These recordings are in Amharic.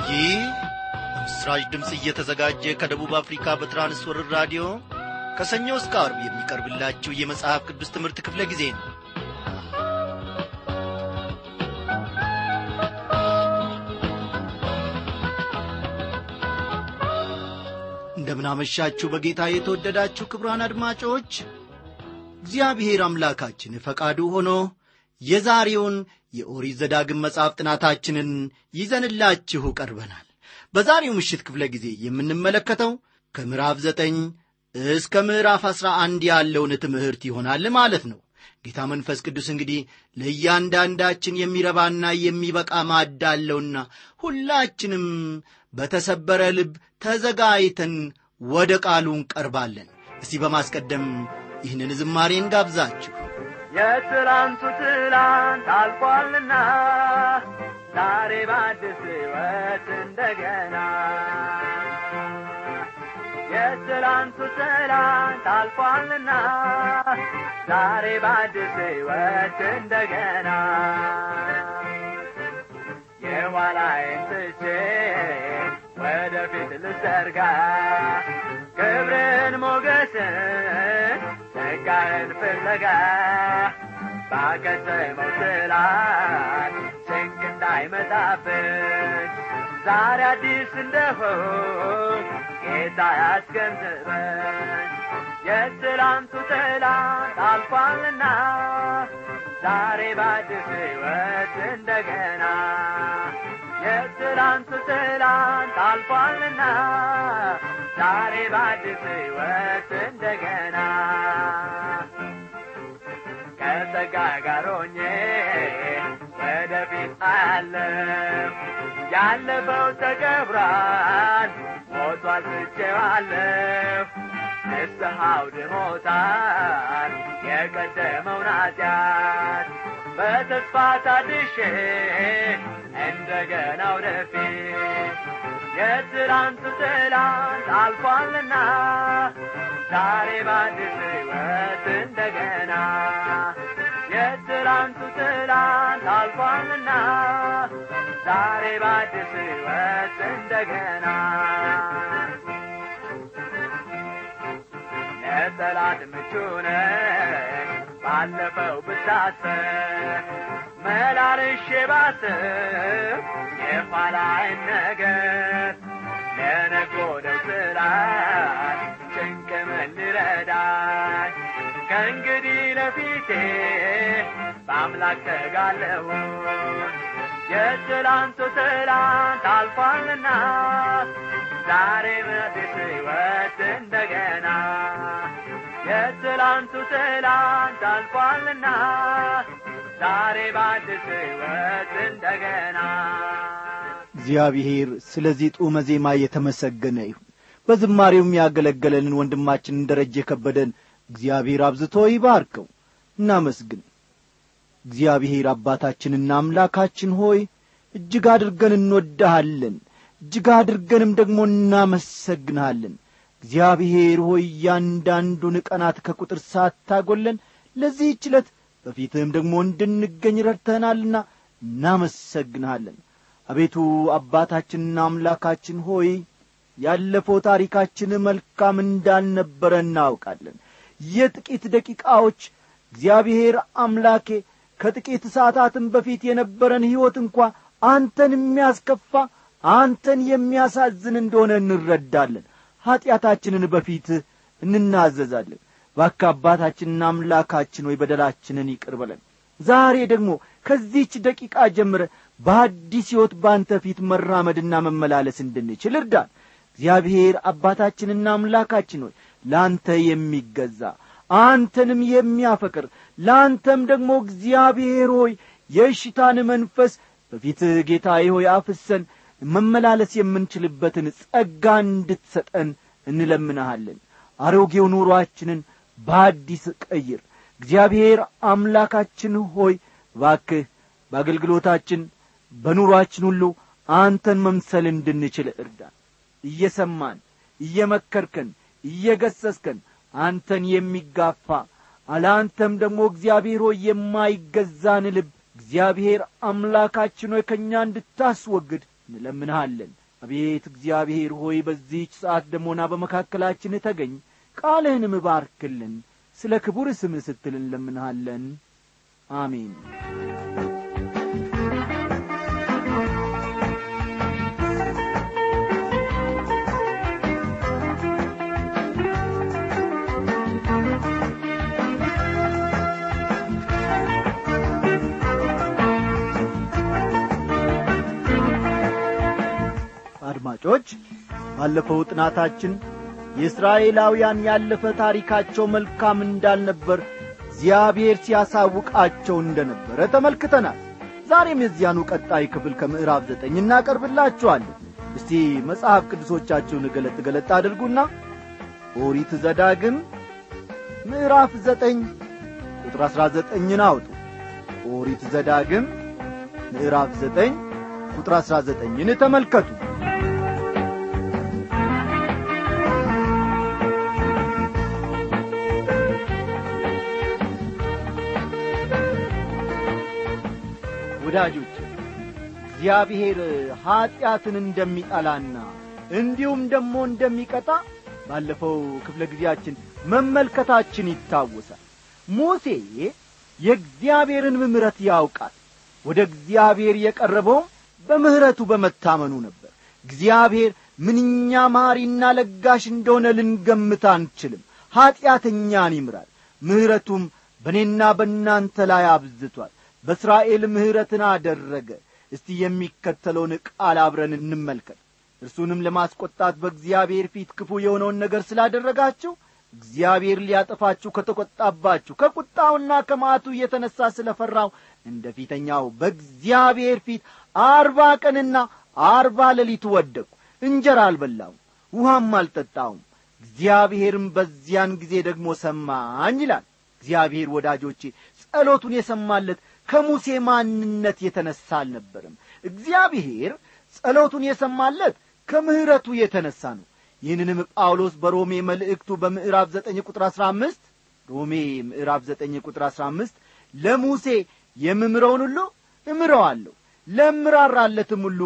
ይህ በምስራች ድምፅ እየተዘጋጀ ከደቡብ አፍሪካ በትራንስወርር ራዲዮ ከሰኞ እስከ አርብ የሚቀርብላችሁ የመጽሐፍ ቅዱስ ትምህርት ክፍለ ጊዜ ነው እንደምናመሻችሁ በጌታ የተወደዳችሁ ክብራን አድማጮች እግዚአብሔር አምላካችን ፈቃዱ ሆኖ የዛሬውን የኦሪት ዘዳግም መጽሐፍ ጥናታችንን ይዘንላችሁ ቀርበናል በዛሬው ምሽት ክፍለ ጊዜ የምንመለከተው ከምዕራፍ ዘጠኝ እስከ ምዕራፍ አሥራ አንድ ያለውን ትምህርት ይሆናል ማለት ነው ጌታ መንፈስ ቅዱስ እንግዲህ ለእያንዳንዳችን የሚረባና የሚበቃ ማዕድ አለውና ሁላችንም በተሰበረ ልብ ተዘጋጅተን ወደ ቃሉ እንቀርባለን እስቲ በማስቀደም ይህንን ዝማሬን ጋብዛችሁ የትላንቱ ትላንት አልፏልና ዛሬ በአዲስ ሕይወት እንደገና የትላንቱ ትላንት አልፏልና ዛሬ በአዲስ ሕይወት እንደገና የኋላዬን ትቼ ወደፊት ልዘርጋ ክብርን ሞገስን ጸጋህን ፍለጋ ባከተመው ትላንት ጭንቅ እንዳይመጣብን ዛሬ አዲስ እንደሆን ጌታ ያስገንዝበን የትላንቱ ትላንት አልፏልና ዛሬ በአዲስ ሕይወት እንደገና የትላንቱ ትላንት አልፏልና ዛሬ በአዲስ ሕይወት እንደገና ከጸጋ ጋር ሆኜ ወደፊት አያለም ያለፈው ተገብሯል ሞቷል ትቼዋለሁ ንስሐው ድሞታል የቀደመውን ኃጢአት በተስፋ ታድሼ እንደገና ወደፊት የትላንቱ ትላንት አልፏልና ዛሬ በአዲስ ሕይወት እንደገና የትላንቱ ትላንት አልፏልና ዛሬ በአዲስ ሕይወት እንደገና ለጠላት ምቹ ነኝ ባለፈው ብታሰብ መላልሼ ባስብ የኋላይን ነገር ለነጎደው ስላት ጭንቅ ምን ሊረዳኝ ከእንግዲህ ለፊቴ በአምላክ ተጋለሁ የትላንቱ ትላንት አልፏልና ዛሬ በአዲስ ሕይወት እንደገና የትላንቱ ትላንት አልፏልና ዛሬ በአዲስ ሕይወት እንደገና እግዚአብሔር ስለዚህ ጡመ ዜማ የተመሰገነ ይሁን በዝማሬውም ያገለገለንን ወንድማችንን ደረጀ የከበደን እግዚአብሔር አብዝቶ ይባርከው እናመስግን እግዚአብሔር አባታችንና አምላካችን ሆይ እጅግ አድርገን እንወድሃለን እጅግ አድርገንም ደግሞ እናመሰግንሃለን እግዚአብሔር ሆይ እያንዳንዱን ቀናት ከቁጥር ሳታጐለን ለዚህ ችለት በፊትህም ደግሞ እንድንገኝ ረድተናልና እናመሰግንሃለን አቤቱ አባታችንና አምላካችን ሆይ ያለፈው ታሪካችን መልካም እንዳልነበረ እናውቃለን የጥቂት ደቂቃዎች እግዚአብሔር አምላኬ ከጥቂት ሰዓታትም በፊት የነበረን ሕይወት እንኳ አንተን የሚያስከፋ አንተን የሚያሳዝን እንደሆነ እንረዳለን ኀጢአታችንን በፊት እንናዘዛለን ባካ አባታችንና አምላካችን ወይ በደላችንን ይቅር በለን ዛሬ ደግሞ ከዚህች ደቂቃ ጀምረ በአዲስ ሕይወት በአንተ ፊት መራመድና መመላለስ እንድንችል እርዳን እግዚአብሔር አባታችንና አምላካችን ሆይ ለአንተ የሚገዛ አንተንም የሚያፈቅር ለአንተም ደግሞ እግዚአብሔር ሆይ የእሽታን መንፈስ በፊትህ ጌታዬ ሆይ አፍሰን መመላለስ የምንችልበትን ጸጋ እንድትሰጠን እንለምንሃለን አሮጌው ኑሮአችንን በአዲስ ቀይር እግዚአብሔር አምላካችን ሆይ ባክህ በአገልግሎታችን በኑሮአችን ሁሉ አንተን መምሰል እንድንችል እርዳን እየሰማን እየመከርከን እየገሰስከን አንተን የሚጋፋ አለአንተም ደግሞ እግዚአብሔር ሆይ የማይገዛን ልብ እግዚአብሔር አምላካችን ሆይ ከእኛ እንድታስወግድ እንለምንሃለን አቤት እግዚአብሔር ሆይ በዚህች ሰዓት ደሞና በመካከላችን ተገኝ ቃልህንም ባርክልን ስለ ክቡር ስምህ ስትል እንለምንሃለን አሜን አድማጮች ባለፈው ጥናታችን የእስራኤላውያን ያለፈ ታሪካቸው መልካም እንዳልነበር እግዚአብሔር ሲያሳውቃቸው እንደ ነበረ ተመልክተናል ዛሬም የዚያኑ ቀጣይ ክፍል ከምዕራፍ ዘጠኝ እናቀርብላችኋለን እስቲ መጽሐፍ ቅዱሶቻችሁን ገለጥ ገለጥ አድርጉና ኦሪት ዘዳግም ምዕራፍ ዘጠኝ ቁጥር አሥራ ዘጠኝን አውጡ ኦሪት ዘዳግም ምዕራፍ ዘጠኝ ቁጥር አሥራ ዘጠኝን ተመልከቱ ወዳጆች እግዚአብሔር ኀጢአትን እንደሚጠላና እንዲሁም ደግሞ እንደሚቀጣ ባለፈው ክፍለ ጊዜያችን መመልከታችን ይታወሳል ሙሴ የእግዚአብሔርን ምሕረት ያውቃል ወደ እግዚአብሔር የቀረበውም በምሕረቱ በመታመኑ ነበር እግዚአብሔር ምንኛ ማሪና ለጋሽ እንደሆነ ልንገምት አንችልም ኀጢአተኛን ይምራል ምሕረቱም በእኔና በእናንተ ላይ አብዝቷል በእስራኤል ምሕረትን አደረገ እስቲ የሚከተለውን ቃል አብረን እንመልከት እርሱንም ለማስቈጣት በእግዚአብሔር ፊት ክፉ የሆነውን ነገር ስላደረጋችሁ እግዚአብሔር ሊያጠፋችሁ ከተቈጣባችሁ ከቁጣውና ከማቱ እየተነሣ ስለ ፈራው እንደ ፊተኛው በእግዚአብሔር ፊት አርባ ቀንና አርባ ሌሊት ወደቅሁ እንጀራ አልበላውም ውሃም አልጠጣውም እግዚአብሔርም በዚያን ጊዜ ደግሞ ሰማኝ ይላል እግዚአብሔር ወዳጆቼ ጸሎቱን የሰማለት ከሙሴ ማንነት የተነሣ አልነበርም እግዚአብሔር ጸሎቱን የሰማለት ከምሕረቱ የተነሣ ነው ይህንንም ጳውሎስ በሮሜ መልእክቱ በምዕራፍ ዘጠኝ ቁጥር አሥራ አምስት ሮሜ ምዕራፍ ዘጠኝ ቁጥር አሥራ አምስት ለሙሴ የምምረውን ሁሉ እምረዋለሁ ለምራራለትም ሁሉ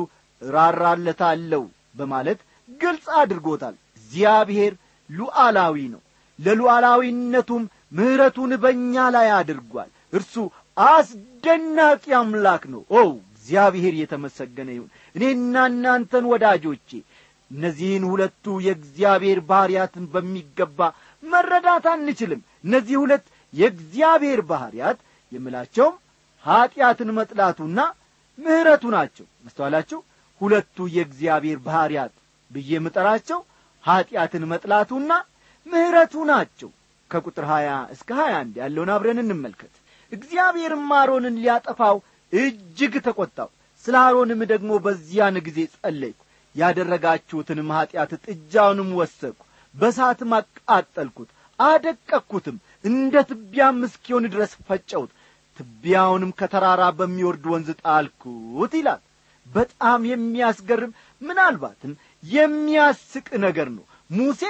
እራራለታለሁ በማለት ግልጽ አድርጎታል እግዚአብሔር ሉዓላዊ ነው ለሉዓላዊነቱም ምሕረቱን በእኛ ላይ አድርጓል እርሱ አስደናቂ አምላክ ነው ኦ እግዚአብሔር የተመሰገነ ይሁን እኔና እናንተን ወዳጆቼ እነዚህን ሁለቱ የእግዚአብሔር ባሕርያትን በሚገባ መረዳት አንችልም እነዚህ ሁለት የእግዚአብሔር ባሕርያት የምላቸውም ኀጢአትን መጥላቱና ምሕረቱ ናቸው መስተዋላችሁ ሁለቱ የእግዚአብሔር ባሕርያት ብዬ የምጠራቸው ኀጢአትን መጥላቱና ምሕረቱ ናቸው ከቁጥር ሀያ እስከ ሀያ አንድ ያለውን አብረን እንመልከት እግዚአብሔርም አሮንን ሊያጠፋው እጅግ ተቈጣው ስለ አሮንም ደግሞ በዚያን ጊዜ ጸለይኩ ያደረጋችሁትንም ኀጢአት ጥጃውንም ወሰድኩ በሳትም አቃጠልኩት አደቀቅኩትም እንደ ትቢያም እስኪሆን ድረስ ፈጨሁት ትቢያውንም ከተራራ በሚወርድ ወንዝ ጣልኩት ይላል በጣም የሚያስገርም ምናልባትም የሚያስቅ ነገር ነው ሙሴ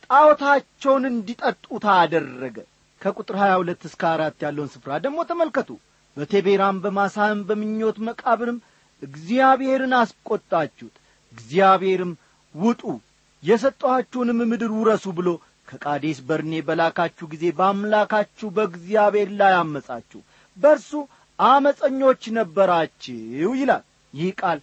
ጣዖታቸውን እንዲጠጡት አደረገ ከቁጥር ሀያ ሁለት እስከ አራት ያለውን ስፍራ ደግሞ ተመልከቱ በቴቤራም በማሳህም በምኞት መቃብርም እግዚአብሔርን አስቈጣችሁት እግዚአብሔርም ውጡ የሰጠኋችሁንም ምድር ውረሱ ብሎ ከቃዴስ በርኔ በላካችሁ ጊዜ በአምላካችሁ በእግዚአብሔር ላይ አመጻችሁ በርሱ አመፀኞች ነበራችሁ ይላል ይህ ቃል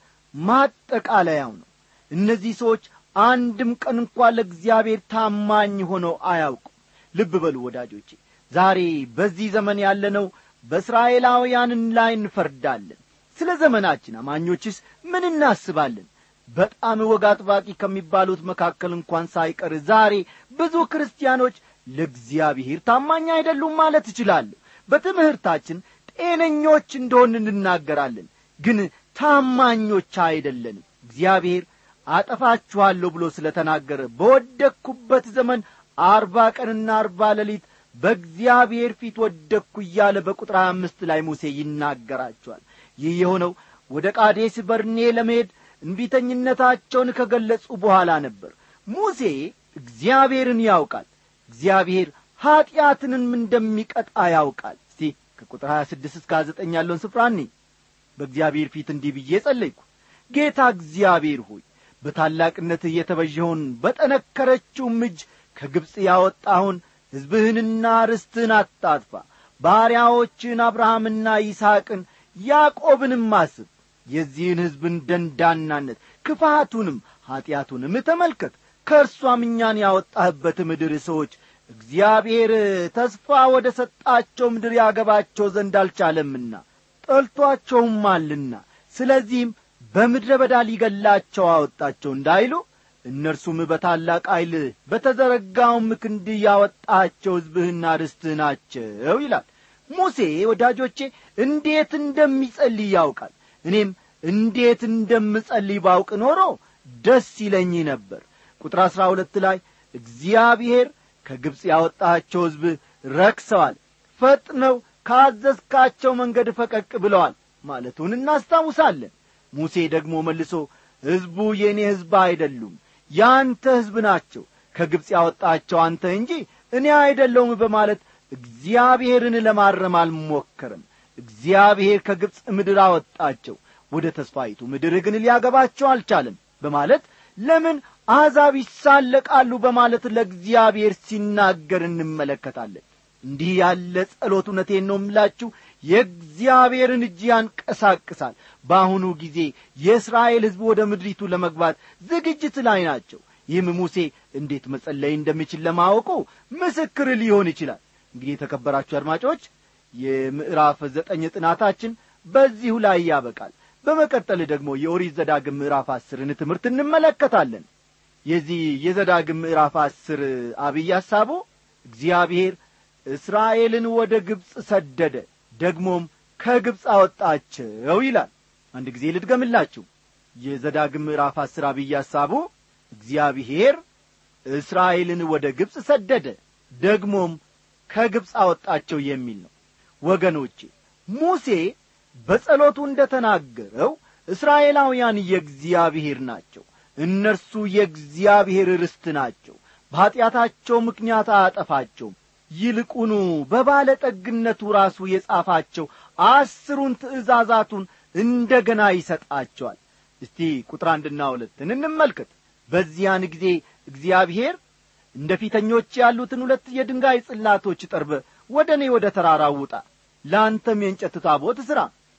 ማጠቃለያው ነው እነዚህ ሰዎች አንድም ቀን እንኳ ለእግዚአብሔር ታማኝ ሆነው አያውቁም ልብ በሉ ወዳጆቼ ዛሬ በዚህ ዘመን ያለነው በእስራኤላውያንን ላይ እንፈርዳለን ስለ ዘመናችን አማኞችስ ምን እናስባለን በጣም ወግ አጥባቂ ከሚባሉት መካከል እንኳን ሳይቀር ዛሬ ብዙ ክርስቲያኖች ለእግዚአብሔር ታማኝ አይደሉም ማለት እችላለሁ በትምህርታችን ጤነኞች እንደሆን እንናገራለን ግን ታማኞች አይደለንም እግዚአብሔር አጠፋችኋለሁ ብሎ ስለ ተናገረ በወደቅኩበት ዘመን አርባ ቀንና አርባ ሌሊት በእግዚአብሔር ፊት ወደቅኩ እያለ በቁጥር ሀያ አምስት ላይ ሙሴ ይናገራቸዋል ይህ የሆነው ወደ ቃዴስ በርኔ ለመሄድ እንቢተኝነታቸውን ከገለጹ በኋላ ነበር ሙሴ እግዚአብሔርን ያውቃል እግዚአብሔር ኀጢአትንም እንደሚቀጣ ያውቃል እስቲ ከቁጥር ሀያ ስድስት እስከ ዘጠኝ ያለውን ስፍራ እኔ በእግዚአብሔር ፊት እንዲህ ብዬ ጸለይኩ ጌታ እግዚአብሔር ሆይ በታላቅነትህ የተበዠውን በጠነከረችውም እጅ ከግብፅ ያወጣውን ሕዝብህንና ርስትህን አታጥፋ ባሪያዎችን አብርሃምና ይስሐቅን ያዕቆብንም አስብ የዚህን ሕዝብን ደንዳናነት ክፋቱንም ኀጢአቱንም ተመልከት ከእርሷም እኛን ያወጣህበት ምድር ሰዎች እግዚአብሔር ተስፋ ወደ ሰጣቸው ምድር ያገባቸው ዘንድ አልቻለምና ጠልቶአቸውማልና ስለዚህም በምድረ በዳ ሊገላቸው አወጣቸው እንዳይሉ እነርሱም በታላቅ ኃይል በተዘረጋውም ክንድ ያወጣቸው ሕዝብህና ርስትህ ናቸው ይላል ሙሴ ወዳጆቼ እንዴት እንደሚጸልይ ያውቃል እኔም እንዴት እንደምጸልይ ባውቅ ኖሮ ደስ ይለኝ ነበር ቁጥር አሥራ ሁለት ላይ እግዚአብሔር ከግብፅ ያወጣቸው ሕዝብ ረክሰዋል ፈጥነው ካዘዝካቸው መንገድ ፈቀቅ ብለዋል ማለቱን እናስታውሳለን ሙሴ ደግሞ መልሶ ሕዝቡ የእኔ ሕዝብ አይደሉም ያንተ ሕዝብ ናቸው ከግብፅ ያወጣቸው አንተ እንጂ እኔ አይደለውም በማለት እግዚአብሔርን ለማረም አልሞከርም እግዚአብሔር ከግብፅ ምድር አወጣቸው ወደ ተስፋይቱ ምድር ግን ሊያገባቸው አልቻለም በማለት ለምን አሕዛብ ይሳለቃሉ በማለት ለእግዚአብሔር ሲናገር እንመለከታለን እንዲህ ያለ ጸሎት እውነቴን ነው ምላችሁ የእግዚአብሔርን እጅ ያንቀሳቅሳል በአሁኑ ጊዜ የእስራኤል ሕዝብ ወደ ምድሪቱ ለመግባት ዝግጅት ላይ ናቸው ይህም ሙሴ እንዴት መጸለይ እንደሚችል ለማወቁ ምስክር ሊሆን ይችላል እንግዲህ የተከበራችሁ አድማጮች የምዕራፍ ዘጠኝ ጥናታችን በዚሁ ላይ ያበቃል በመቀጠል ደግሞ የኦሪት ዘዳግም ምዕራፍ አስርን ትምህርት እንመለከታለን የዚህ የዘዳግም ምዕራፍ አስር አብይ ሐሳቡ እግዚአብሔር እስራኤልን ወደ ግብፅ ሰደደ ደግሞም ከግብፅ አወጣቸው ይላል አንድ ጊዜ ልድገምላችሁ የዘዳግም ምዕራፍ አስር አብይ ሐሳቡ እግዚአብሔር እስራኤልን ወደ ግብፅ ሰደደ ደግሞም ከግብፅ አወጣቸው የሚል ነው ወገኖቼ ሙሴ በጸሎቱ እንደ ተናገረው እስራኤላውያን የእግዚአብሔር ናቸው እነርሱ የእግዚአብሔር ርስት ናቸው በኀጢአታቸው ምክንያት አያጠፋቸውም ይልቁኑ በባለጠግነቱ ራሱ የጻፋቸው አስሩን ትእዛዛቱን እንደ ገና ይሰጣቸዋል እስቲ ቁጥር አንድና ሁለትን እንመልከት በዚያን ጊዜ እግዚአብሔር እንደ ፊተኞች ያሉትን ሁለት የድንጋይ ጽላቶች ጠርበ ወደ እኔ ወደ ተራራው ውጣ ለአንተም የእንጨት ታቦት ሥራ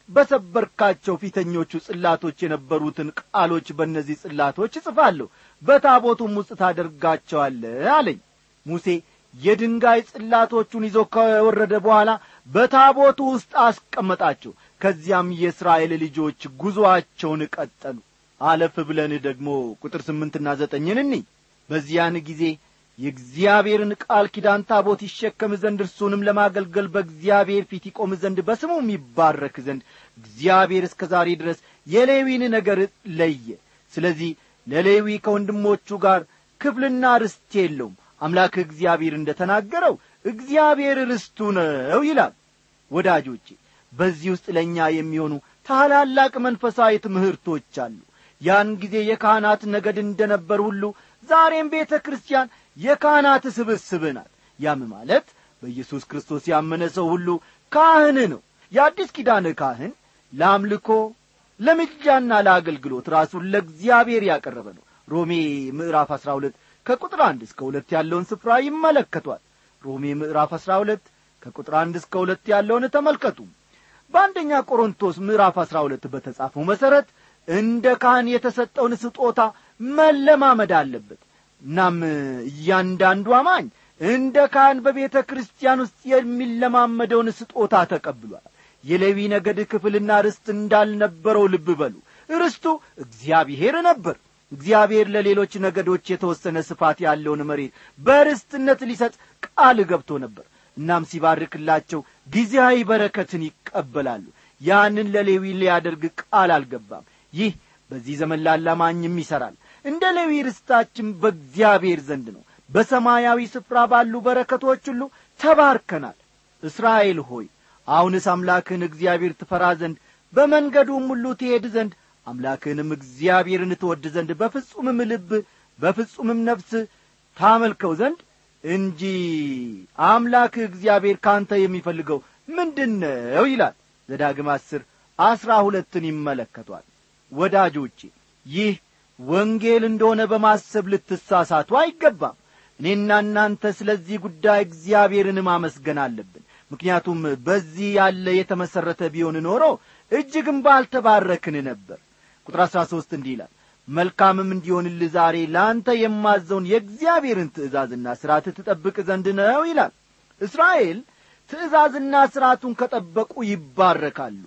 በሰበርካቸው ፊተኞቹ ጽላቶች የነበሩትን ቃሎች በእነዚህ ጽላቶች እጽፋለሁ በታቦቱም ውስጥ ታደርጋቸዋለ አለኝ ሙሴ የድንጋይ ጽላቶቹን ይዞ ከወረደ በኋላ በታቦቱ ውስጥ አስቀመጣቸው ከዚያም የእስራኤል ልጆች ጉዞአቸውን ቀጠሉ አለፍ ብለን ደግሞ ቁጥር ስምንትና ዘጠኝን እኒ በዚያን ጊዜ የእግዚአብሔርን ቃል ኪዳን ታቦት ይሸከም ዘንድ እርሱንም ለማገልገል በእግዚአብሔር ፊት ይቆም ዘንድ በስሙም ይባረክ ዘንድ እግዚአብሔር እስከ ዛሬ ድረስ የሌዊን ነገር ለየ ስለዚህ ለሌዊ ከወንድሞቹ ጋር ክፍልና ርስት የለውም አምላክ እግዚአብሔር እንደ ተናገረው እግዚአብሔር ርስቱ ነው ይላል ወዳጆቼ በዚህ ውስጥ ለእኛ የሚሆኑ ታላላቅ መንፈሳዊ ትምህርቶች አሉ ያን ጊዜ የካህናት ነገድ እንደ ነበር ሁሉ ዛሬም ቤተ ክርስቲያን የካህናት ስብስብ ናት ያም ማለት በኢየሱስ ክርስቶስ ያመነ ሰው ሁሉ ካህን ነው የአዲስ ኪዳን ካህን ለአምልኮ ለምጃና ለአገልግሎት ራሱን ለእግዚአብሔር ያቀረበ ነው ሮሜ ምዕራፍ አሥራ ሁለት ከቁጥር አንድ እስከ ሁለት ያለውን ስፍራ ይመለከቷል ሮሜ ምዕራፍ አሥራ ሁለት ከቁጥር አንድ እስከ ሁለት ያለውን ተመልከቱ በአንደኛ ቆሮንቶስ ምዕራፍ አሥራ ሁለት በተጻፈው መሠረት እንደ ካህን የተሰጠውን ስጦታ መለማመድ አለበት እናም እያንዳንዱ አማኝ እንደ ካህን በቤተ ክርስቲያን ውስጥ የሚለማመደውን ስጦታ ተቀብሏል የሌዊ ነገድ ክፍልና ርስት እንዳልነበረው ልብ በሉ ርስቱ እግዚአብሔር ነበር እግዚአብሔር ለሌሎች ነገዶች የተወሰነ ስፋት ያለውን መሬት በርስትነት ሊሰጥ ቃል ገብቶ ነበር እናም ሲባርክላቸው ጊዜያዊ በረከትን ይቀበላሉ ያንን ለሌዊ ሊያደርግ ቃል አልገባም ይህ በዚህ ዘመን ላላማኝም ይሠራል እንደ ሌዊ ርስታችን በእግዚአብሔር ዘንድ ነው በሰማያዊ ስፍራ ባሉ በረከቶች ሁሉ ተባርከናል እስራኤል ሆይ አሁንስ አምላክህን እግዚአብሔር ትፈራ ዘንድ በመንገዱም ሁሉ ትሄድ ዘንድ አምላክህንም እግዚአብሔርን ትወድ ዘንድ በፍጹምም ልብ በፍጹምም ነፍስ ታመልከው ዘንድ እንጂ አምላክህ እግዚአብሔር ካንተ የሚፈልገው ምንድን ነው ይላል ዘዳግም አስር አስራ ሁለትን ይመለከቷል ወዳጆቼ ይህ ወንጌል እንደሆነ በማሰብ ልትሳሳቱ አይገባም እኔና እናንተ ስለዚህ ጉዳይ እግዚአብሔርን ማመስገን አለብን ምክንያቱም በዚህ ያለ የተመሠረተ ቢሆን ኖሮ እጅግም ባልተባረክን ነበር ቁጥር አሥራ ሦስት እንዲህ ይላል መልካምም እንዲሆንልህ ዛሬ ለአንተ የማዘውን የእግዚአብሔርን ትእዛዝና ሥርዓት ትጠብቅ ዘንድ ነው ይላል እስራኤል ትእዛዝና ሥርዓቱን ከጠበቁ ይባረካሉ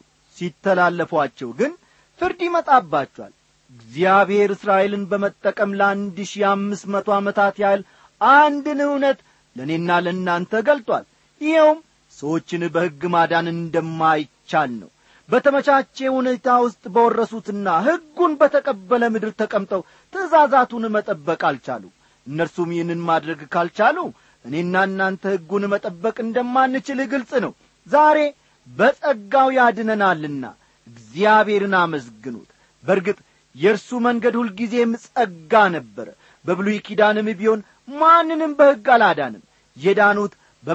ሲተላለፏቸው ግን ፍርድ ይመጣባቸዋል እግዚአብሔር እስራኤልን በመጠቀም ለአንድ ሺህ አምስት መቶ ዓመታት ያህል አንድን እውነት ለእኔና ለእናንተ ገልጧል ይኸውም ሰዎችን በሕግ ማዳን እንደማይቻል ነው በተመቻቼ ሁኔታ ውስጥ በወረሱትና ሕጉን በተቀበለ ምድር ተቀምጠው ትእዛዛቱን መጠበቅ አልቻሉ እነርሱም ይህንን ማድረግ ካልቻሉ እኔና እናንተ ሕጉን መጠበቅ እንደማንችል ግልጽ ነው ዛሬ በጸጋው ያድነናልና እግዚአብሔርን አመስግኑት በርግጥ የእርሱ መንገድ ሁልጊዜም ጸጋ ነበረ በብሉይ ኪዳንም ቢሆን ማንንም በሕግ አላዳንም የዳኑት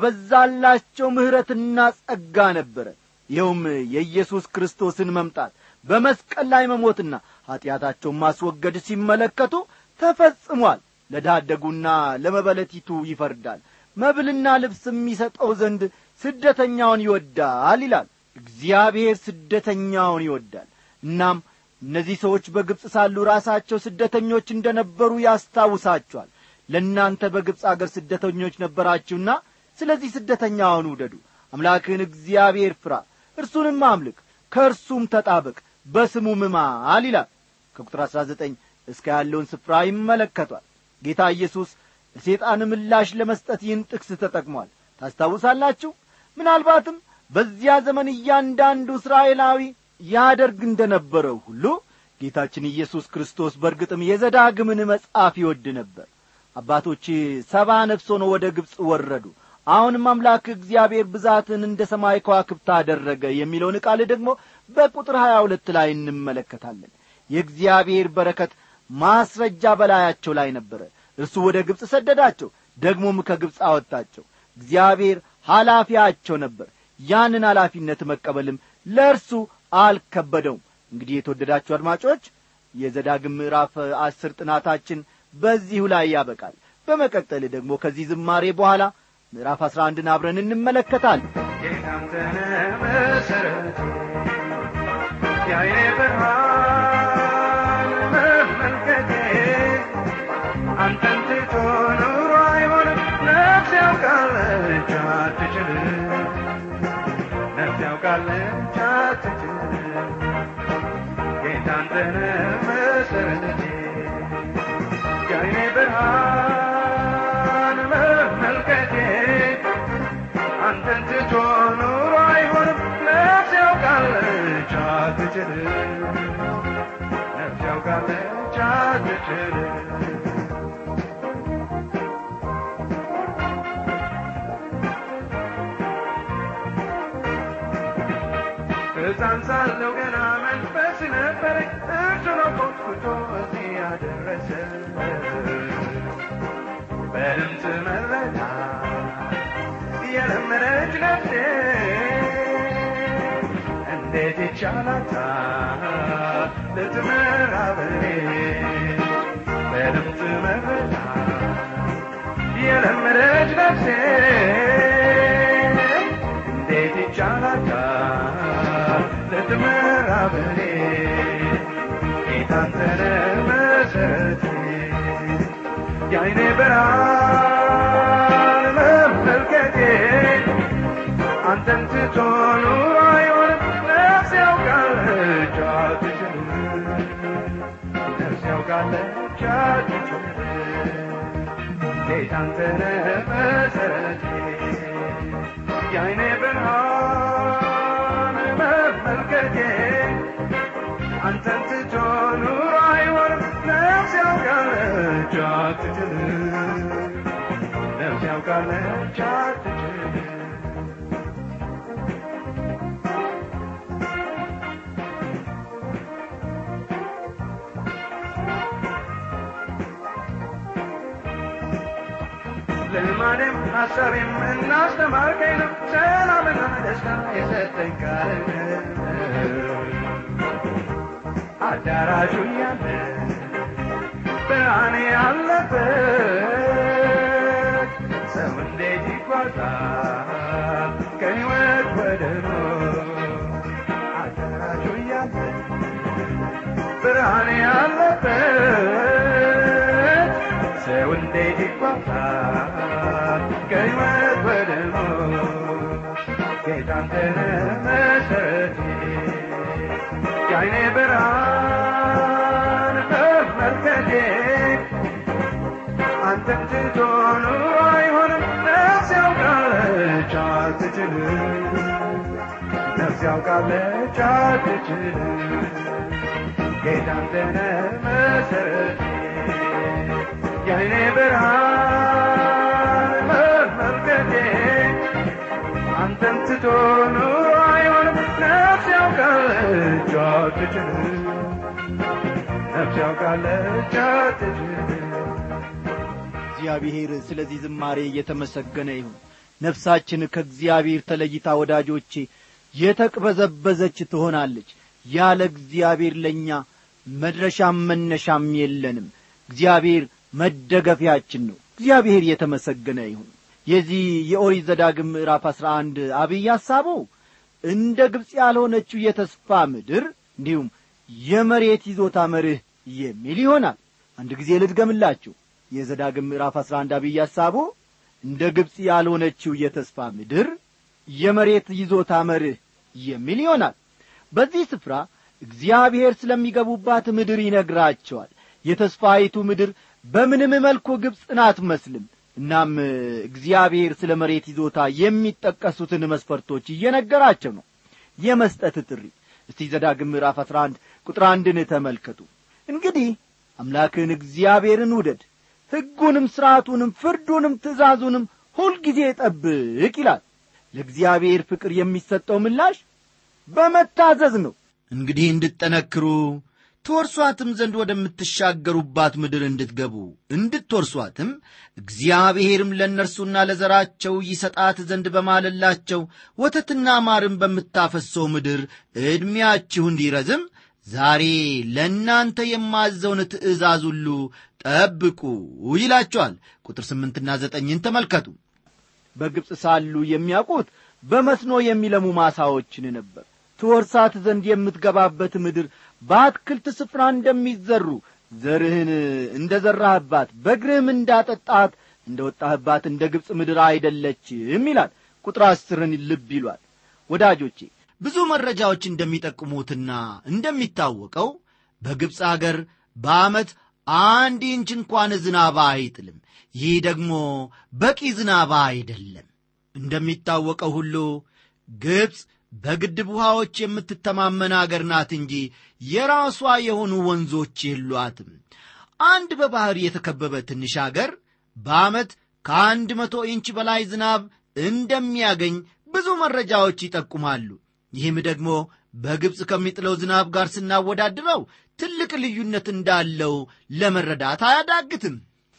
በበዛላቸው ምሕረትና ጸጋ ነበረ ይኸውም የኢየሱስ ክርስቶስን መምጣት በመስቀል ላይ መሞትና ኀጢአታቸውን ማስወገድ ሲመለከቱ ተፈጽሟል ለዳደጉና ለመበለቲቱ ይፈርዳል መብልና ልብስ የሚሰጠው ዘንድ ስደተኛውን ይወዳል ይላል እግዚአብሔር ስደተኛውን ይወዳል እናም እነዚህ ሰዎች በግብፅ ሳሉ ራሳቸው ስደተኞች እንደ ነበሩ ያስታውሳቸዋል ለእናንተ በግብፅ አገር ስደተኞች ነበራችሁና ስለዚህ ስደተኛውን ውደዱ አምላክህን እግዚአብሔር ፍራ እርሱንም አምልክ ከእርሱም ተጣበቅ በስሙም ማል ይላል ከቁጥር አሥራ ዘጠኝ እስከ ያለውን ስፍራ ይመለከቷል ጌታ ኢየሱስ ለሴጣን ምላሽ ለመስጠት ይህን ጥቅስ ተጠቅሟል ታስታውሳላችሁ ምናልባትም በዚያ ዘመን እያንዳንዱ እስራኤላዊ ያደርግ እንደ ነበረው ሁሉ ጌታችን ኢየሱስ ክርስቶስ በርግጥም የዘዳግምን መጽሐፍ ይወድ ነበር አባቶች ሰባ ነፍስ ሆኖ ወደ ግብፅ ወረዱ አሁንም አምላክ እግዚአብሔር ብዛትን እንደ ሰማይ ከዋክብት አደረገ የሚለውን ቃል ደግሞ በቁጥር ሀያ ሁለት ላይ እንመለከታለን የእግዚአብሔር በረከት ማስረጃ በላያቸው ላይ ነበረ እርሱ ወደ ግብፅ ሰደዳቸው ደግሞም ከግብፅ አወጣቸው እግዚአብሔር ኃላፊያቸው ነበር ያንን ኃላፊነት መቀበልም ለእርሱ አልከበደውም እንግዲህ የተወደዳችሁ አድማጮች የዘዳግም ምዕራፍ አስር ጥናታችን በዚሁ ላይ ያበቃል በመቀጠል ደግሞ ከዚህ ዝማሬ በኋላ ምዕራፍ አስራ አንድን አብረን እንመለከታለን የካንተነ መሰረት የአይኔ ብርሃን መመልከቴ አንተን ትቶ ኑሮ አይሆንም ነፍስ ያውቃለች አትችልም ነፍስ ያውቃለች አትችልም ጌታ አንተነ መሰረቴ የአይኔ ብርሃን መመልከቴ አንተን ትቶ ኑሮ አይሆንም ነፍስ ያውቃለች አትችልም ነፍስ ያውቃለች አትችልም ሕፃን ሳለሁ ገና መንፈስ ነበረኝ እርሱ ነው ኮትኩቶ እዚህ ያደረሰ በድምፅ መረዳ የለመደች ነፍሴ እንዴት ይቻላታል ልትመራ በኔ በድምፅ መረዳ የለመደች ነፍሴ እንዴት ይቻላታል ልትመራ በኔ ጌታንተነ መሰረቴ የአይኔ ብርሃን መመልከቴ አንተን ትቶ ኑሮ አይሆንም ነፍስ ያውቃለች አትችልም ነፍስ ያውቃለች አትችልም ጌታ አንተነ መሰረቴ የአይኔ ብርሃን መመልከቴ አንተን ትቶ ኑሮ አይሆንም ነፍስ ያውቃለች አትችልም ነፍስ ያውቃለች አትችልም ልማዴም ሐሳቤም እናስተማርከኝ ነው ሰላምና ደስታ የሰጠኝ ቃል አዳራሹ ያለ ብርሃን ያለበት ሰው እንዴት ይጓዛል ከሕይወት ወደ ሞት አዳራሹ ያለ ብርሃን ያለበት ሰው እንዴት ይጓዛል ከሕይወት ወደ ሞት ጌታ አንተነ መሰረቴ የዓይኔ ብርሃን መመልከቴ አንተን ትቶ ኑሮ አይሆንም ነፍስ ያውቃለች አትችልም ነፍስ ያውቃለች አትችልም ጌታ አንተነ መሰረቴ የዓይኔ ብርሃን መመልከቴ አንተን ትቶ ኑሮ አይሆንም ነፍስ ያውቃለች አትችልም ነፍስ ያውቃለች አትችልም እግዚአብሔር ስለዚህ ዝማሬ እየተመሰገነ ይሁን ነፍሳችን ከእግዚአብሔር ተለይታ ወዳጆቼ የተቅበዘበዘች ትሆናለች ያለ እግዚአብሔር ለእኛ መድረሻም መነሻም የለንም እግዚአብሔር መደገፊያችን ነው እግዚአብሔር የተመሰገነ ይሁን የዚህ የኦሪት ዘዳግም ምዕራፍ አሥራ አንድ አብይ ሐሳቡ እንደ ግብፅ ያልሆነችው የተስፋ ምድር እንዲሁም የመሬት ይዞታ መርህ የሚል ይሆናል አንድ ጊዜ ልድገምላችሁ የዘዳግም ምዕራፍ አሥራ አንድ አብይ ሐሳቡ እንደ ግብፅ ያልሆነችው የተስፋ ምድር የመሬት ይዞታ መርህ የሚል ይሆናል በዚህ ስፍራ እግዚአብሔር ስለሚገቡባት ምድር ይነግራቸዋል የተስፋይቱ ምድር በምንም መልኩ ግብፅን አትመስልም እናም እግዚአብሔር ስለ መሬት ይዞታ የሚጠቀሱትን መስፈርቶች እየነገራቸው ነው የመስጠት ጥሪ እስቲ ዘዳግም ምዕራፍ አሥራ አንድ ቁጥር አንድን ተመልከቱ እንግዲህ አምላክን እግዚአብሔርን ውደድ ሕጉንም ሥርዓቱንም ፍርዱንም ትእዛዙንም ሁልጊዜ ጠብቅ ይላል ለእግዚአብሔር ፍቅር የሚሰጠው ምላሽ በመታዘዝ ነው እንግዲህ እንድትጠነክሩ ትወርሷትም ዘንድ ወደምትሻገሩባት ምድር እንድትገቡ እንድትወርሷትም እግዚአብሔርም ለእነርሱና ለዘራቸው ይሰጣት ዘንድ በማለላቸው ወተትና ማርም በምታፈሰው ምድር ዕድሜያችሁ እንዲረዝም ዛሬ ለእናንተ የማዘውን ትእዛዝ ሁሉ ጠብቁ ይላቸዋል ቁጥር ስምንትና ዘጠኝን ተመልከቱ በግብፅ ሳሉ የሚያውቁት በመስኖ የሚለሙ ማሳዎችን ነበር ትወርሳት ዘንድ የምትገባበት ምድር በአትክልት ስፍራ እንደሚዘሩ ዘርህን እንደ ዘራህባት በእግርህም እንዳጠጣት እንደ ወጣህባት እንደ ግብፅ ምድር አይደለችም ይላል ቁጥር አስርን ልብ ይሏል ወዳጆቼ ብዙ መረጃዎች እንደሚጠቁሙትና እንደሚታወቀው በግብፅ አገር በዓመት አንድ ኢንች እንኳን ዝናብ አይጥልም ይህ ደግሞ በቂ ዝናብ አይደለም እንደሚታወቀው ሁሉ ግብፅ በግድብ ውሃዎች የምትተማመን አገር ናት እንጂ የራሷ የሆኑ ወንዞች የሏትም አንድ በባሕር የተከበበ ትንሽ አገር በዓመት ከአንድ መቶ ኢንች በላይ ዝናብ እንደሚያገኝ ብዙ መረጃዎች ይጠቁማሉ ይህም ደግሞ በግብፅ ከሚጥለው ዝናብ ጋር ስናወዳድረው ትልቅ ልዩነት እንዳለው ለመረዳት አያዳግትም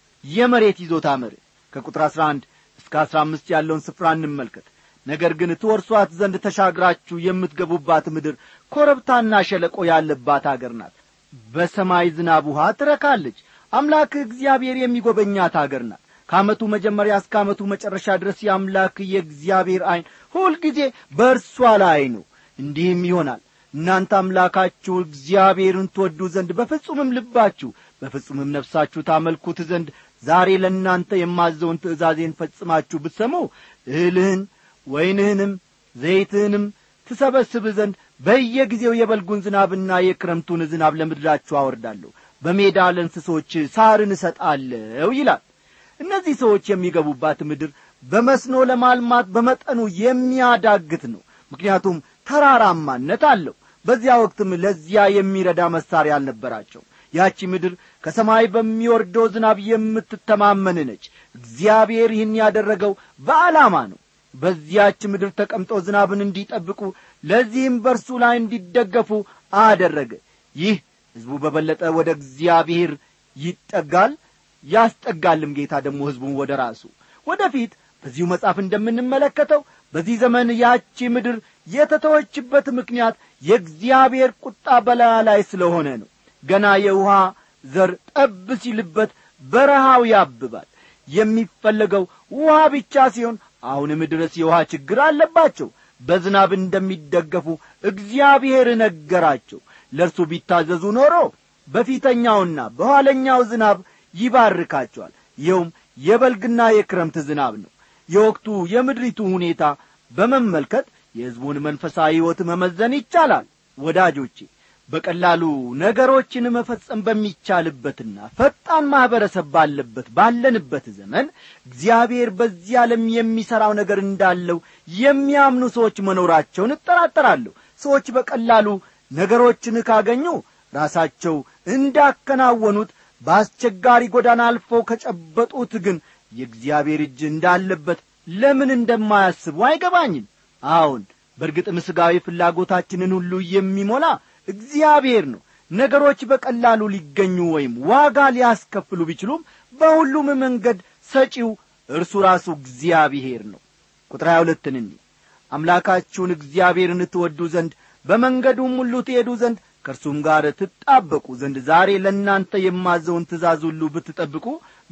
የመሬት ይዞታ መርህ ከቁጥር 11 እስከ 15 ያለውን ስፍራ እንመልከት ነገር ግን ትወርሷት ዘንድ ተሻግራችሁ የምትገቡባት ምድር ኮረብታና ሸለቆ ያለባት አገር ናት በሰማይ ዝናብ ውሃ ትረካለች አምላክ እግዚአብሔር የሚጎበኛት አገር ናት ከዓመቱ መጀመሪያ እስከ ዓመቱ መጨረሻ ድረስ የአምላክ የእግዚአብሔር ዐይን ሁልጊዜ በእርሷ ላይ ነው እንዲህም ይሆናል እናንተ አምላካችሁ እግዚአብሔርን ትወዱ ዘንድ በፍጹምም ልባችሁ በፍጹምም ነፍሳችሁ ታመልኩት ዘንድ ዛሬ ለእናንተ የማዘውን ትእዛዜን ፈጽማችሁ ብትሰሙ እህልህን ወይንህንም ዘይትህንም ትሰበስብ ዘንድ በየጊዜው የበልጉን ዝናብና የክረምቱን ዝናብ ለምድራችሁ አወርዳለሁ በሜዳ ለእንስሶች ሳርን እሰጣለሁ ይላል እነዚህ ሰዎች የሚገቡባት ምድር በመስኖ ለማልማት በመጠኑ የሚያዳግት ነው ምክንያቱም ተራራማነት አለው በዚያ ወቅትም ለዚያ የሚረዳ መሳሪያ አልነበራቸው ያቺ ምድር ከሰማይ በሚወርደው ዝናብ የምትተማመን ነች እግዚአብሔር ይህን ያደረገው በዓላማ ነው በዚያች ምድር ተቀምጠው ዝናብን እንዲጠብቁ ለዚህም በርሱ ላይ እንዲደገፉ አደረገ ይህ ሕዝቡ በበለጠ ወደ እግዚአብሔር ይጠጋል ያስጠጋልም ጌታ ደግሞ ሕዝቡን ወደ ራሱ ወደፊት በዚሁ መጽሐፍ እንደምንመለከተው በዚህ ዘመን ያቺ ምድር የተተወችበት ምክንያት የእግዚአብሔር ቁጣ በላያ ላይ ስለሆነ ነው ገና የውሃ ዘር ጠብ ሲልበት በረሃው ያብባል የሚፈለገው ውሃ ብቻ ሲሆን አሁንም ድረስ የውሃ ችግር አለባቸው በዝናብ እንደሚደገፉ እግዚአብሔር ነገራቸው ለእርሱ ቢታዘዙ ኖሮ በፊተኛውና በኋለኛው ዝናብ ይባርካቸዋል ይኸውም የበልግና የክረምት ዝናብ ነው የወቅቱ የምድሪቱ ሁኔታ በመመልከት የሕዝቡን መንፈሳዊ ሕይወት መመዘን ይቻላል ወዳጆቼ በቀላሉ ነገሮችን መፈጸም በሚቻልበትና ፈጣን ማኅበረሰብ ባለበት ባለንበት ዘመን እግዚአብሔር በዚህ ዓለም የሚሠራው ነገር እንዳለው የሚያምኑ ሰዎች መኖራቸውን እጠራጠራለሁ ሰዎች በቀላሉ ነገሮችን ካገኙ ራሳቸው እንዳከናወኑት በአስቸጋሪ ጎዳና አልፈው ከጨበጡት ግን የእግዚአብሔር እጅ እንዳለበት ለምን እንደማያስቡ አይገባኝም አዎን በእርግጥም ሥጋዊ ፍላጎታችንን ሁሉ የሚሞላ እግዚአብሔር ነው ነገሮች በቀላሉ ሊገኙ ወይም ዋጋ ሊያስከፍሉ ቢችሉም በሁሉም መንገድ ሰጪው እርሱ ራሱ እግዚአብሔር ነው ቁጥር ሀያ ሁለትን እንዲህ አምላካችሁን እግዚአብሔርን ትወዱ ዘንድ በመንገዱም ሁሉ ትሄዱ ዘንድ ከእርሱም ጋር ትጣበቁ ዘንድ ዛሬ ለእናንተ የማዘውን ትእዛዝ ሁሉ ብትጠብቁ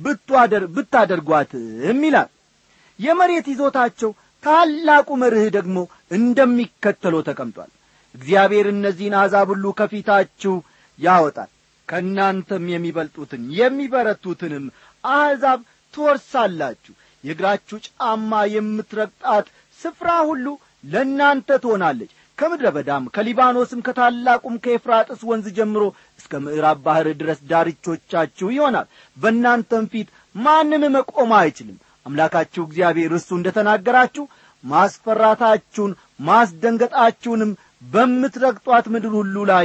ብታደርጓትም ይላል የመሬት ይዞታቸው ታላቁ መርህ ደግሞ እንደሚከተለው ተቀምጧል እግዚአብሔር እነዚህን አሕዛብ ሁሉ ከፊታችሁ ያወጣል ከእናንተም የሚበልጡትን የሚበረቱትንም አሕዛብ ትወርሳላችሁ የእግራችሁ ጫማ የምትረግጣት ስፍራ ሁሉ ለእናንተ ትሆናለች ከምድረ በዳም ከሊባኖስም ከታላቁም ከኤፍራጥስ ወንዝ ጀምሮ እስከ ምዕራብ ባሕር ድረስ ዳርቾቻችሁ ይሆናል በእናንተም ፊት ማንም መቆም አይችልም አምላካችሁ እግዚአብሔር እርሱ እንደ ተናገራችሁ ማስፈራታችሁን ማስደንገጣችሁንም በምትረግጧት ምድር ሁሉ ላይ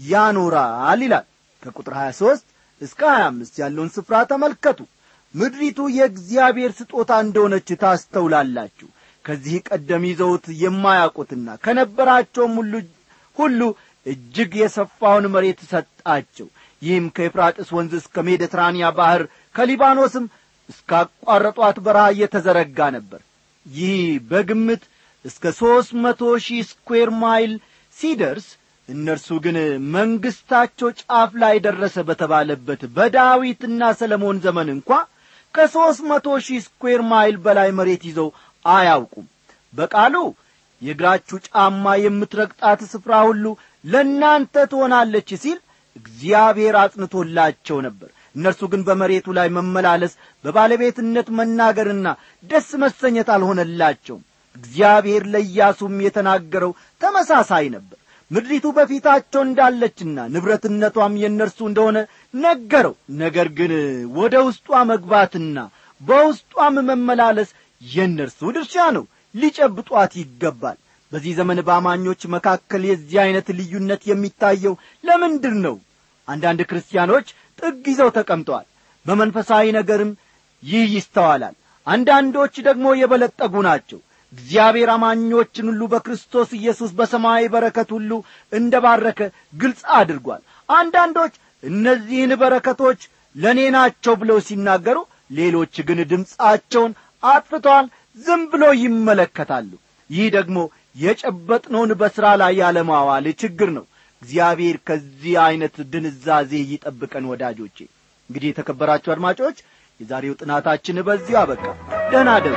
ያኖራል ይላል ከቁጥር 23 እስከ 25 ያለውን ስፍራ ተመልከቱ ምድሪቱ የእግዚአብሔር ስጦታ እንደሆነች ታስተውላላችሁ ከዚህ ቀደም ይዘውት የማያውቁትና ከነበራቸውም ሁሉ ሁሉ እጅግ የሰፋውን መሬት ሰጣቸው ይህም ከኤፍራጥስ ወንዝ እስከ ሜዲትራንያ ባሕር ከሊባኖስም እስካቋረጧት በረሃ እየተዘረጋ ነበር ይህ በግምት እስከ ሦስት መቶ ሺህ ስኩዌር ማይል ሲደርስ እነርሱ ግን መንግሥታቸው ጫፍ ላይ ደረሰ በተባለበት በዳዊትና ሰለሞን ዘመን እንኳ ከሦስት መቶ ሺህ ስኩዌር ማይል በላይ መሬት ይዘው አያውቁም በቃሉ የእግራችሁ ጫማ የምትረግጣት ስፍራ ሁሉ ለእናንተ ትሆናለች ሲል እግዚአብሔር አጽንቶላቸው ነበር እነርሱ ግን በመሬቱ ላይ መመላለስ በባለቤትነት መናገርና ደስ መሰኘት አልሆነላቸውም እግዚአብሔር ለኢያሱም የተናገረው ተመሳሳይ ነበር ምድሪቱ በፊታቸው እንዳለችና ንብረትነቷም የእነርሱ እንደሆነ ነገረው ነገር ግን ወደ ውስጧ መግባትና በውስጧም መመላለስ የእነርሱ ድርሻ ነው ሊጨብጧት ይገባል በዚህ ዘመን በአማኞች መካከል የዚህ ዐይነት ልዩነት የሚታየው ለምንድር ነው አንዳንድ ክርስቲያኖች ጥግ ይዘው ተቀምጠዋል በመንፈሳዊ ነገርም ይህ ይስተዋላል አንዳንዶች ደግሞ የበለጠጉ ናቸው እግዚአብሔር አማኞችን ሁሉ በክርስቶስ ኢየሱስ በሰማያዊ በረከት ሁሉ እንደ ባረከ ግልጽ አድርጓል አንዳንዶች እነዚህን በረከቶች ለእኔ ናቸው ብለው ሲናገሩ ሌሎች ግን ድምፃቸውን አጥፍተዋል ዝም ብሎ ይመለከታሉ ይህ ደግሞ የጨበጥነውን በሥራ ላይ ያለማዋል ችግር ነው እግዚአብሔር ከዚህ ዐይነት ድንዛዜ ይጠብቀን ወዳጆቼ እንግዲህ የተከበራችሁ አድማጮች የዛሬው ጥናታችን በዚሁ አበቃ ደህና ደሩ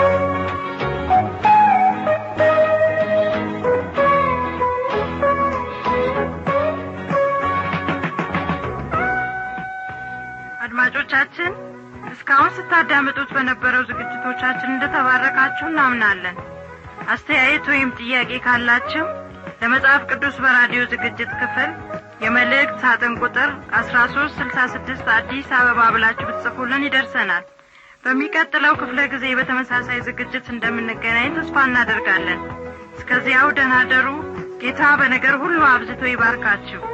አድማጮቻችን እስካሁን ስታዳምጡት በነበረው ዝግጅቶቻችን እንደተባረካችሁ እናምናለን አስተያየት ወይም ጥያቄ ካላችሁ ለመጽሐፍ ቅዱስ በራዲዮ ዝግጅት ክፍል የመልእክት ሳጥን ቁጥር አስራ ሶስት ስልሳ ስድስት አዲስ አበባ ብላችሁ ብትጽፉልን ይደርሰናል በሚቀጥለው ክፍለ ጊዜ በተመሳሳይ ዝግጅት እንደምንገናኝ ተስፋ እናደርጋለን እስከዚያው ደህና ደሩ ጌታ በነገር ሁሉ አብዝቶ ይባርካችሁ